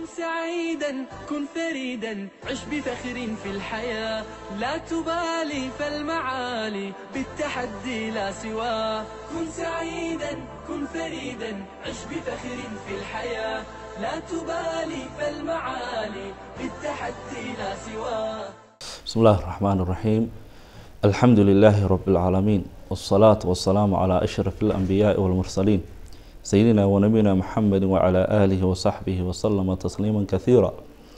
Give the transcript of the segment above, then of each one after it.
سعيدا كن فريدا عش بفخر في الحياة لا تبالي فالمعالي بالتحدي لا سواه كن سعيدا كن فريدا عش بفخر في الحياة لا تبالي فالمعالي بالتحدي لا سواه بسم الله الرحمن الرحيم الحمد لله رب العالمين والصلاة والسلام على أشرف الأنبياء والمرسلين سيدنا ونبينا محمد وعلى آله وصحبه وسلم تسليما كثيرا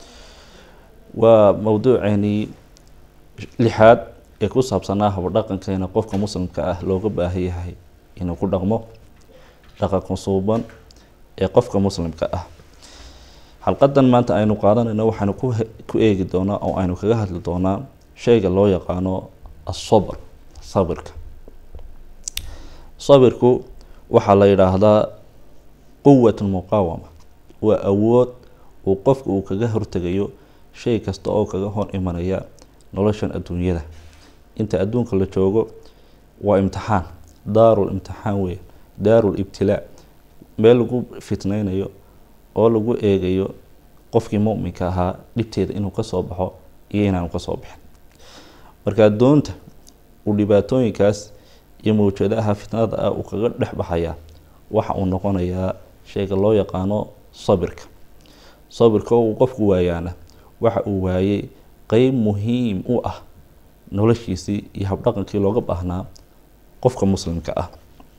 وموضوعني لحاد ee ku saabsanaa habadhaqankeena qofka muslimka ah looga baahan yahay inuu ku dhaqmo dhaqanka suuban ee qofka muslimka ah xalqadan maanta aynu qaadanayno waxaanu ku eegi doonaa oo aynu kaga hadli doonaa shayga loo yaqaano asabr sabirka sabirku waxaa la yidhaahdaa quwat muqaawama waa awood uu qofka uu kaga hortegayo shay kasta oo kaga hor imanaya noloshan adduunyada inta adduunka la joogo waa imtixaan daarul imtixaan weya daarul ibtilaa meel lagu fitneynayo oo lagu eegayo qofkii muminka ahaa dhibteeda inuu kasoo baxo iyo inaanu kasoo bixin markaa doonta uu dhibaatooyinkaas iyo mawjadaha fitnada ah uu kaga dhex baxayaa waxa uu noqonayaa shayga loo yaqaano sabirka sabirka oo uu qofku waayaana waxa uu waayey qeyb muhiim u ah noloshiisii iyo habdhaqankii looga baahnaa qofka muslimka ah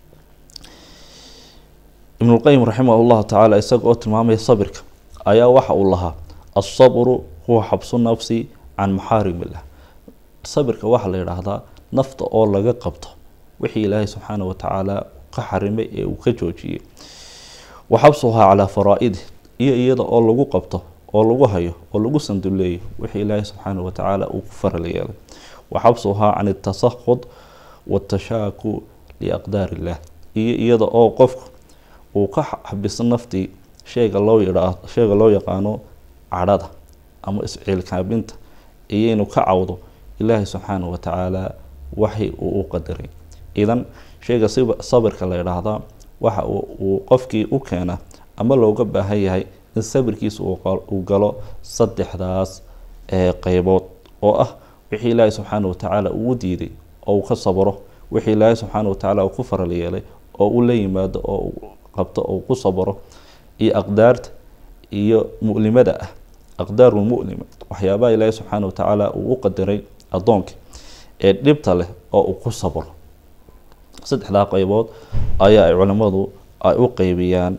ibnulqayim raximah llahu tacaala isaga oo tilmaamaya sabirka ayaa waxa uu lahaa asabru huwa xabsu nafsi can maxaarim illah sabirka waxaa la yidhaahdaa nafta oo laga qabto wixii ilaahay subxaana watacaala ka xarimay ee uu ka joojiyey wa xabsuhaa calaa faraa-idih iyo iyada oo lagu qabto oo lagu hayo oo lagu sanduleeyo wixii ilaahay subxaana watacaala uu ku faral yeelay wa xabsuhaa can itasaqud watashaaku liaqdaar illah iyo iyada oo qofku uu ka xabiso naftii shayga loo yidhaa shayga loo yaqaano cadhada ama isciilkaabinta iyo inuu ka cawdo ilaahay subxaana watacaala waxi uu u qadaray idan shayga sabirka la yidhaahdaa waxa uu qofkii u keena ama looga baahan yahay in sabirkiisa uu galo saddexdaas qeybood oo ah wixii ilaahay subxaana watacaala uu diiday oo uu ka sabro wixii ilaahay subxaana watacaala uu ku faral yeelay oo uu la yimaado oo uu qabto oo ku sabro iyo aqdaarta iyo mu'limada ah aqdaaru mulima waxyaabaha ilaahay subxaana watacaala uu u qadaray addoonka ee dhibta leh oo uu ku sabro saddexdaa qeybood ayaa ay culimmadu ay u qeybiyaan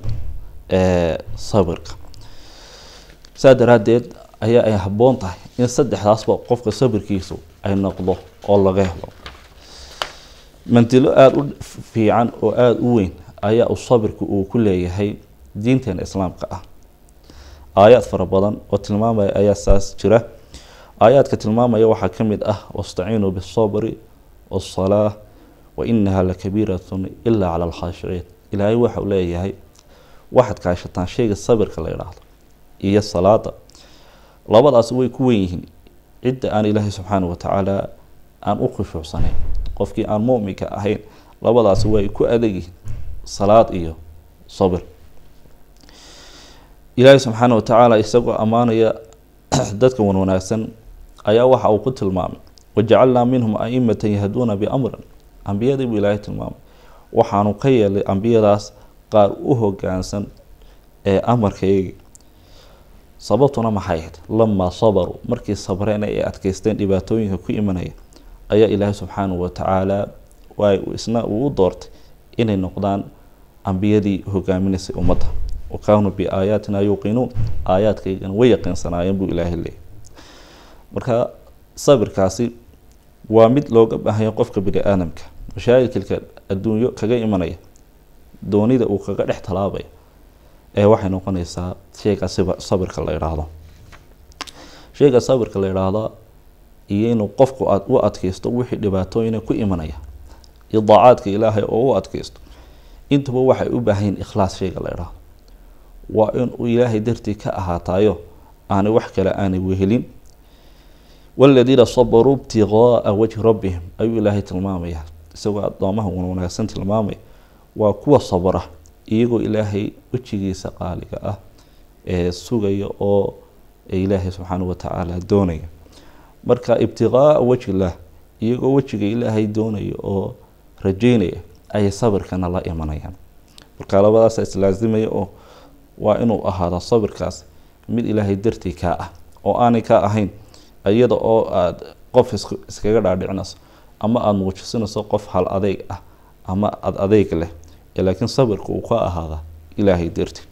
sabirka saa daraaddeed ayaa ay habboon tahay in saddexdaasba qofka sabirkiisu ay noqdo oo laga helo mantilo aada u fiican oo aada u weyn ayaa uu sabirku uu ku leeyahay diinteena islaamka ah aayaad fara badan oo tilmaamaya ayaa saas jira aayaadka tilmaamaya waxaa ka mid ah wastaciinuu bisabri wasalaa wa inaha lakabiiratun ilaa cala alkhaashiciin ilaahay waxauu leeyahay waxaad kaashataan shayga sabirka la yidhaahdo iyo salaada labadaas way ku wen yihiin cidda aan ilaahay subxaana watacaala aan u khushuucsanayn qofkii aan muminka ahayn labadaasi way ku adegyihiin salaad iyo sabir ilaahay subxaana watacaala isagoo ammaanaya dadka wan wanaagsan ayaa waxa uu ku tilmaamay wajacalnaa minhum aimatan yahduuna biamrin ambiyadii buu ilaahay tilmaamay waxaanu ka yeelay ambiyadaas qaar u hogaansan ee amarkaygii sababtuna maxay ahayd lamaa sabaruu markii sabreen ay adkeysteen dhibaatooyinka ku imanaya ayaa ilaahay subxaanahu watacaala waay isna uu u doortay inay noqdaan ambiyadii hogaaminaysay ummadda wa kaanuu biaayaatina yuuqinuun aayaadkaygana way yaqiinsanaayeen buu ilaahay leeyay marka sabirkaasi waa mid looga baahanya qofka bini aadamka mashaakilka adduunyo kaga imanaya doonida uu kaga dhex talaabaya ee waxay noqonaysaa shayga sabirka la yidhaahdo shayga sabirka la yidhaahdo iyo inuu qofku u adkeysto wixii dhibaatooyina ku imanaya iyo daacaadka ilaahay oo u adkeysto intuba waxay u baahanyiin ikhlaas shayga la yidhaahdo waa in uu ilaahay dartii ka ahaatayo aanay wax kale aanay wehelin waladiina sabaruu ibtiqaaa wajhi rabbihim ayuu ilaahay tilmaamaya isagoo addoomaha wanaagsan tilmaamaya waa kuwa sabra iyagoo ilaahay wejigiisa qaaliga ah sugaya oo ilaahay subxaana wa tacaala doonaya marka ibtiqaaa wajhilah iyagoo wejiga ilaahay doonaya oo rajeynaya ayay sabirkana la imanayaan marka labadaasa islaasimaya oo waa inuu ahaada sabirkaas mid ilaahay dartii kaa ah oo aanay ka ahayn iyada oo aada qof iskaga dhaadhicinayso ama aada muujisinayso qof hal adeyg ah ama ad adeyg leh laakiin sabirka uu ka ahaada ilaahay dartii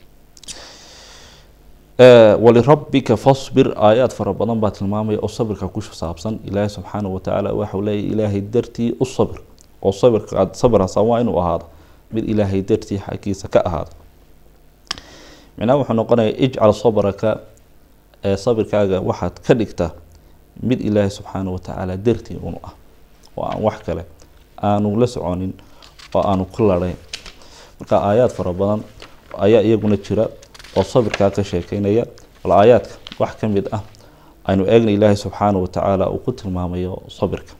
walirabbika fasbir aayaad fara badan baa tilmaamaya oo sabirka ku saabsan ilaahay subxaana watacaala waxau leeya ilaahay dartii u sabir oo sabirka aad sabirhaysaa waa inuu ahaado mid ilaahay dartii xaggiisa ka ahaado micnaha wuxuu noqonaya ijcal sabraka ee sabirkaaga waxaad ka dhigtaa mid ilaahay subxaana watacaala dartii unu ah oo aan wax kale aanu la soconin oo aanu ku ladhayn marka aayaad fara badan ayaa iyaguna jira oo sabirkaa ka sheekeynaya bal aayaadka wax ka mid ah aynu eegna ilaahay subxaana watacaala uu ku tilmaamayo sabirka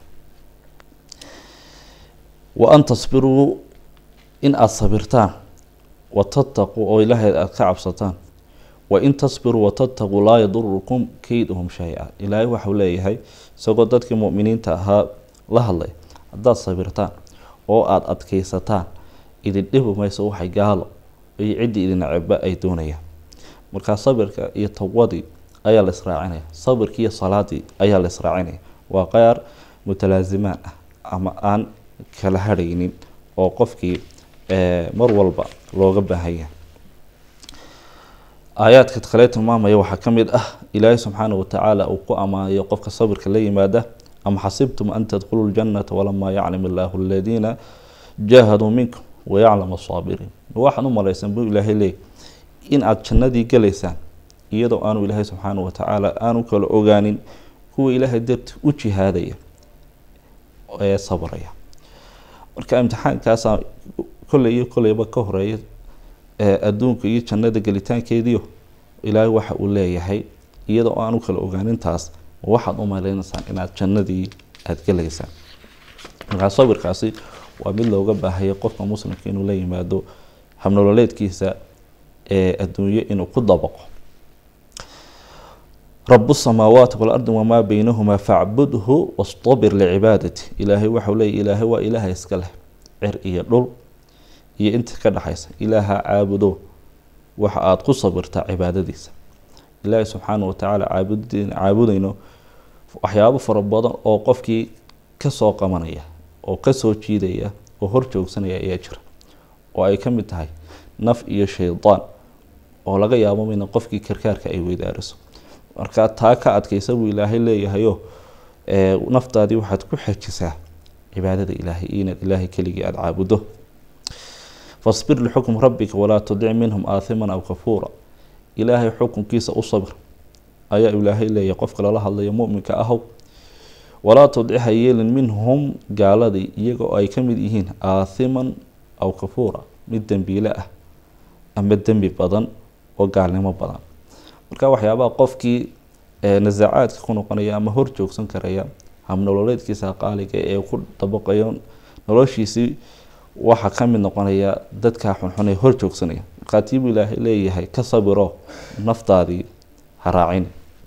wa an tasbiruu in aada sabirtaan watattaquu oo ilaahay aada ka cabsataan wain tasbiruu watattaquu laa yadurukum keyduhum shay-a ilaahay waxau leeyahay isagoo dadkii muminiinta ahaa la hadlay haddaad sabirtaan oo aada adkeysataan idin dhibi mayso waxay gaalo iyo ciddii idin ceba ay doonayaan markaa sabirka iyo tawbadii ayaa la israacinaya sabirkii iyo salaadii ayaa la israacinaya waa qaar mutalaasimaan ah ama aan kala harhaynin oo qofkii mar walba looga baahanya aayaadka kale tilmaamaya waxaa ka mid ah ilaahay subxaana watacaala uu ku ammaanayo qofka sabirka la yimaada am xasibtum an tadkhuluu ljanata walamaa yaclam illaahu aladiina jaahaduu minkum wayaclam asaabiriin waxaad u malaysan buu ilaahay leeyay in aada jannadii galaysaan iyadoo aanu ilaahay subxaana watacaala aanu kala ogaanin kuwa ilaahay darti u jihaadaya ee sabraya marka imtixaankaasaa kolley iyo kolleyba ka horeeya adduunka iyo jannada gelitaankeediio ilaahay waxa uu leeyahay iyadoo aanu kala ogaanintaas waxaad u maleynaysaan inaad jannadii aada gelaysaan markaa sabirkaasi waa mid looga baahaya qofka muslimka inuu la yimaado habnololeedkiisa ee adduunyo inuu ku dabaqo rabu samaawaati waalardi wamaa beynahumaa facbudhu wastabir licibaadati ilaahay waxau leeya ilaahay waa ilaaha iska leh cer iyo dhul iyo inta ka dhexaysa ilaaha caabudo waxa aada ku sabirtaa cibaadadiisa ilaahay subxaana watacaala caabud caabudayno waxyaabo fara badan oo qofkii kasoo qabanaya oo kasoo jiidaya oo hor joogsanaya ayaa jira oo ay ka mid tahay naf iyo shaydaan oo laga yaabo mina qofkii karkaarka ay weydaariso marka taa ka adkaysa buu ilaahay leeyahayo naftaadii waxaad ku xejisaa cibaadada ilaahay inaad ilaahay keligii aada caabudo fasbir lixukm rabbika walaa tudic minhum aathiman aw kafuura ilaahay xukunkiisa u sabir ayaa ilaahay leeyahay qofka lala hadlayo muminka ahow walaa tudciha yeelin minhum gaaladii iyagoo ay ka mid yihiin aathiman aw kafuura mid dembiile ah ama dembi badan oo gaalnimo badan marka waxyaabaha qofkii nasaacaadka ku noqonaya ama hor joogsan karaya habnololeedkiisa qaaliga ee ku dabaqayo noloshiisii waxaa ka mid noqonaya dadkaa xunxun ee hor joogsanaya markaa tiibuu ilaahay leeyahay ka sabiro naftaadii ha raacin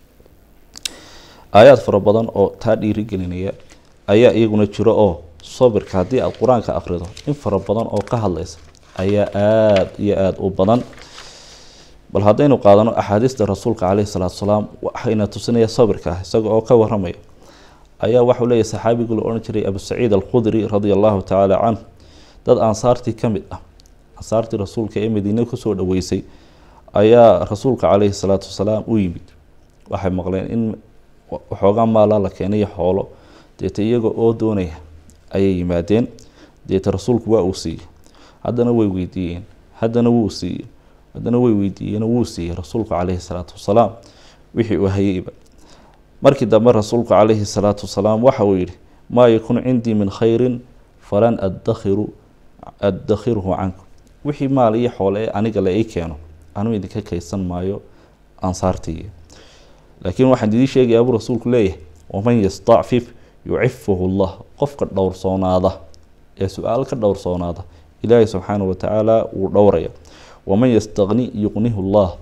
aayaad fara badan oo taa dhiirigelinaya ayaa iyaguna jiro oo sabirka haddii aada qur-aanka akhrido in fara badan oo ka hadlaysa ayaa aada iyo aada u badan bal haddaynu qaadano axaadiista rasuulka caleyhi salaatu salaam waxayna tusinaya sabirka ah isaga oo ka waramaya ayaa waxau leeyahy saxaabigii la odhan jiray abu saciid alkhudri radia allahu tacaala canhu dad ansaartii ka mid ah ansaartii rasuulka ee madiine kusoo dhaweysay ayaa rasuulka caleyhi salaatu wasalaam u yimid waxay maqleen in waxoogaa maalaa la keenayo xoolo deeta iyaga oo doonaya ayay yimaadeen deeta rasuulku waa uu siiyey haddana way weydiiyeen haddana wuu siiyey haddana way weydiiyeen wuu siiyey rasuulku caleyhi salaatu wasalaam wixii uu hayeyba markii dambe rasuulku caleyhi salaatu wasalaam waxa uu yihi maa yakun cindii min khayrin falan adakhiru addakhiruhu cankum wixii maal iyo xoole ee aniga la ii keeno anuu idinka kaysan maayo ansaartii laakiin waxaan idii sheegaya buu rasuulku leeyahay waman yastacfif yucifuhu llah qofka dhowrsoonaada ee su-aal ka dhowrsoonaada ilaahay subxaana watacaala wuu dhowraya waman yastaqni yuqnihu llah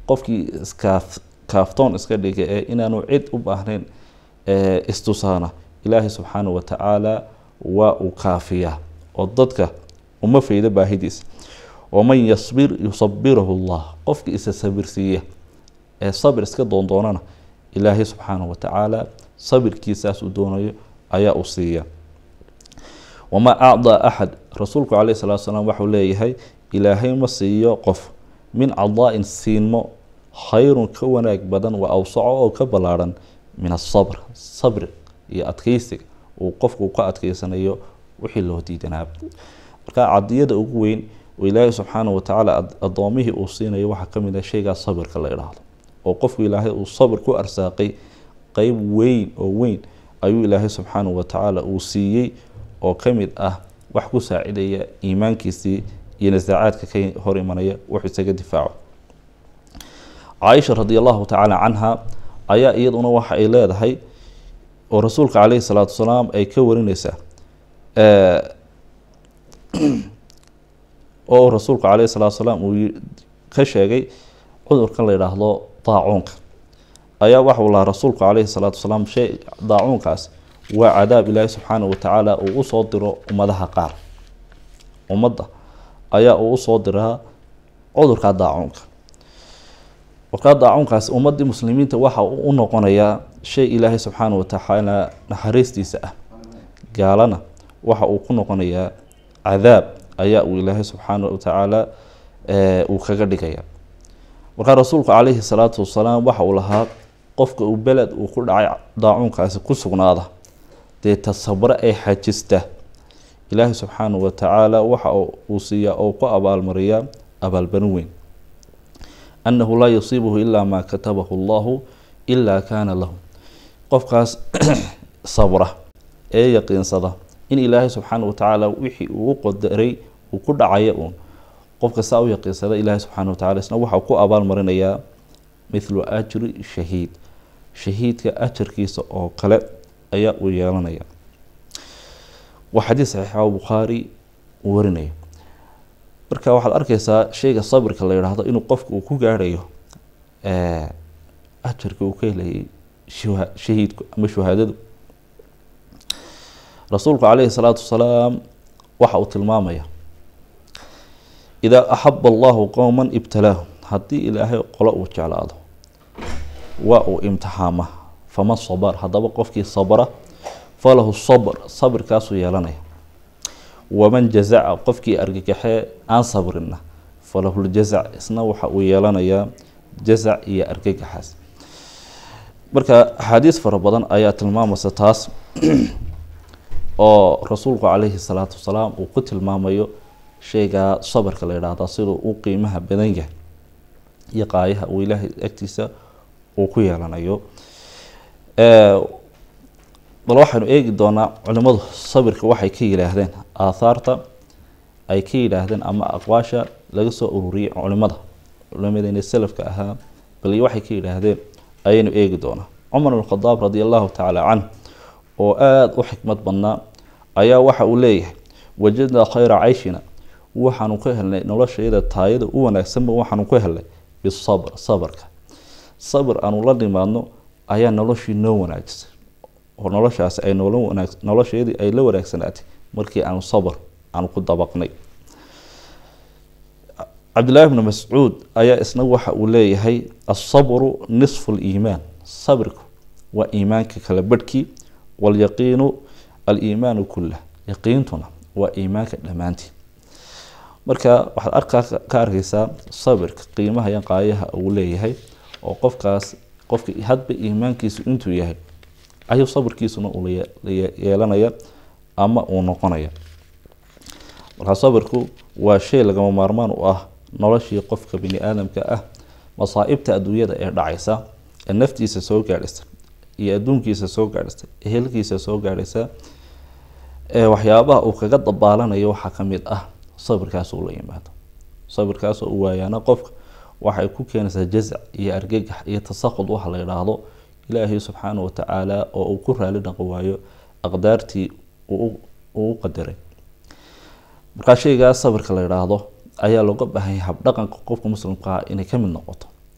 qofkii iskaaf kaaftoon iska dhiga ee inaanu cid u baahnayn istusaana ilaahay subxaanahu watacaala waa uu kaafiyaa oo dadka uma faydo baahidiisa waman yasbir yusabirahu llah qofkii isa sabirsiiya ee sabir iska doondoonana ilaahay subxaanahu watacaala sabirkiisaas uu doonayo ayaa u siiya wamaa acdaa axad rasuulku caleyhi salatu salaam waxau leeyahay ilaahay ma siiyo qof min cadaa-in siinmo khayrun ka wanaag badan wa awsaco oo ka ballaarhan min asabr sabri iyo adkeysiga uu qofku ka adkeysanayo wixii loo diidanaaba marka cadiyada ugu weyn oo ilaahay subxaanahu watacaala addoomihii uu siinayo waxaa ka mid ah shaygaa sabirka la idhaahdo oo qofku ilaahay uu sabir ku arsaaqay qeyb weyn oo weyn ayuu ilaahay subxaanahu watacaala uu siiyey oo ka mid ah wax ku saacidaya iimaankiisii iyo nasaacaadka ka hor imanaya wuxuu isaga difaaco caaisha radi allahu tacaala canha ayaa iyaduna waxa ay leedahay oo rasuulka caleyhi salaatu wasalaam ay ka warineysaa oo rasuulku caleyhi salaatu wasalaam uu ka sheegay cudurkan la yidhaahdo daacuunka ayaa waxau lahaa rasuulku caleyhi salaatu wasalaam shay daacuunkaas waa cadaab ilaahi subxaanahu watacaala uu usoo diro ummadaha qaar ummadda ayaa uu usoo diraa cudurka daacuunka markaa daacuunkaas ummadii muslimiinta waxa uu u noqonayaa shay ilaahay subxaanahu watacaala naxariistiisa ah gaalana waxa uu ku noqonayaa cadaab ayaa uu ilaahay subxaanahu watacaala uu kaga dhigaya markaa rasuulku caleyhi salaatu wasalaam waxa uu lahaa qofka uu beled uu ku dhacay daacuunkaasi ku sugnaada dee tasabre ee xajista ilaahay subxaanahu watacaala waxa uu siiyaa oo ku abaalmariyaa abaalbarin weyn annahu laa yusiibuhu ilaa maa katabahu allahu ilaa kaana lahu qofkaas sabra ee yaqiinsada in ilaahay subxaana watacaala wixii uu qadaray uu ku dhacaya uun qofka saa u yaqiinsada ilaahay subxaana watacala isna waxau ku abaalmarinayaa mithlu ajri shahiid shahiidka ajarkiisa oo kale ayaa uu yeelanaya waa xadiis saxiixa oo bukhaari uu warinaya marka waxaad arkeysaa shayga sabirka la yidhaahdo inuu qofka uu ku gaarhayo ajarka uu ka helayay shahiidku ama shuhaadadu rasuulku caleyhi salaatu wasalaam waxa uu tilmaamaya idaa axaba allahu qowma ibtalaahum haddii ilaahay qolo uu jeclaado waa uu imtixaama faman sabar haddaba qofkii sabra falahu sabr sabirkaasuu yeelanaya waman jazaca qofkii argagaxee aan sabrina falahu ljazac isna waxa uu yeelanayaa jazac iyo argagaxaas marka axaadiis fara badan ayaa tilmaamaysa taas oo rasuulku caleyhi salaatu wasalaam uu ku tilmaamayo shaygaa sabarka la yidhaahdaa siduu u qiimaha badan yahay iyo qaayaha uu ilaahay agtiisa uu ku yeelanayo bal waxaynu eegi doonaa culimadu sabirka waxay ka yidhaahdeen aathaarta ay ka yidhaahdeen ama aqwaasha laga soo ururiyay culimada culimadeena salafka ahaa bal waxay ka yidhaahdeen ayaynu eegi doonaa cumar bn khadaab radi allahu tacaala canh oo aada u xikmad badnaa ayaa waxa uu leeyahay wajadnaa khayra cayshina waxaanu ka helnay noloshayada taayada u wanaagsanba waxaanu ka helnay bisabr sabarka sabir aanu la nimaadno ayaa noloshii noo wanaajisay oo noloshaasi ay noola wanaag nolosheedii ay la wanaagsanaatay markii aanu sabr aanu ku dabaqnay cabdillahi bni mascuud ayaa isna waxa uu leeyahay asabru nisfu liimaan sabirku waa iimaanka kala badhkii walyaqiinu aliimaanu kullah yaqiintuna waa iimaanka dhammaantii marka waxaad arkaa ka arkeysaa sabirka qiimaha iyo qaayaha uu leeyahay oo qofkaas qofka hadba iimaankiisu intuu yahay ayuu sabirkiisuna uu yeelanaya ama uu noqonaya markaa sabirku waa shay lagama maarmaan u ah noloshii qofka bini aadamka ah masaa'ibta adduunyada ee dhacaysa ee naftiisa soo gaadhaysa iyo adduunkiisa soo gaadhaysa ehelkiisa soo gaadhaysa ee waxyaabaha uu kaga dabaalanayo waxaa ka mid ah sabirkaas uu la yimaado sabirkaasoo u waayaana qofka waxay ku keenaysaa jazac iyo argagax iyo tasaqud waxa la yidhaahdo ilaahay subxaana watacaala oo uu ku raali dhaqi waayo aqdaartii uu u qadaray markaa shaygaas sabirka la yidhaahdo ayaa looga baahanya habdhaqanka qofka muslimkaa inay ka mid noqoto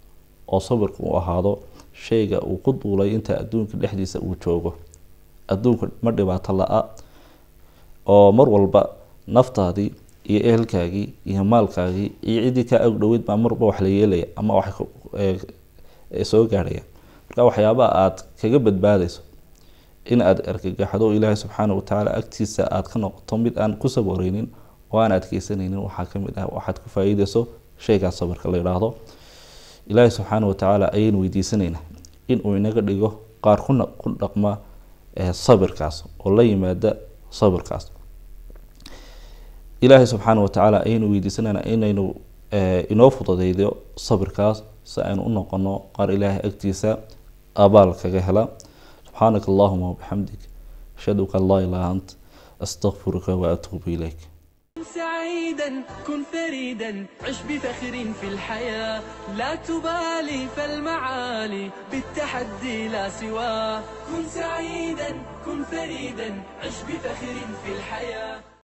oo sabirku uu ahaado shayga uu ku duulay inta adduunka dhexdiisa uu joogo adduunka ma dhibaato la-a oo mar walba naftaadii iyo ehelkaagii iyo maalkaagii iyo ciddii kaa ag dhoweyd baa marba wax la yeelaya ama wax soo gaadhaya marka waxyaabaha aada kaga badbaadayso in aada argagaxdo ilaahay subxaana watacaala agtiisa aada ka noqoto mid aan ku saboreynin oo aan adkeysanaynin waxaa kamid ah waxaad ku faa-iideyso shaygaas sabirka la yidhaahdo ilaahay subxaana watacaala ayaynu weydiisanaynaa inuu inaga dhigo qaar kuna ku dhaqma sabirkaas oo la yimaada sabirkaas ilaahay subxaana watacaala ayaynu weydiisanaynaa inaynu inoo fududeydo sabirkaas si aynu u noqono qaar ilaahay agtiisa abaal kaga hela subxaanaka allahuma wabixamdik ashhadu an laa ilaha ant astaqfiruka waatuubu ilayk سعيدا كن فريدا عش بفخر في الحياة لا تبالي فالمعالي بالتحدي لا سواه كن سعيدا كن فريدا عش بفخر في الحياة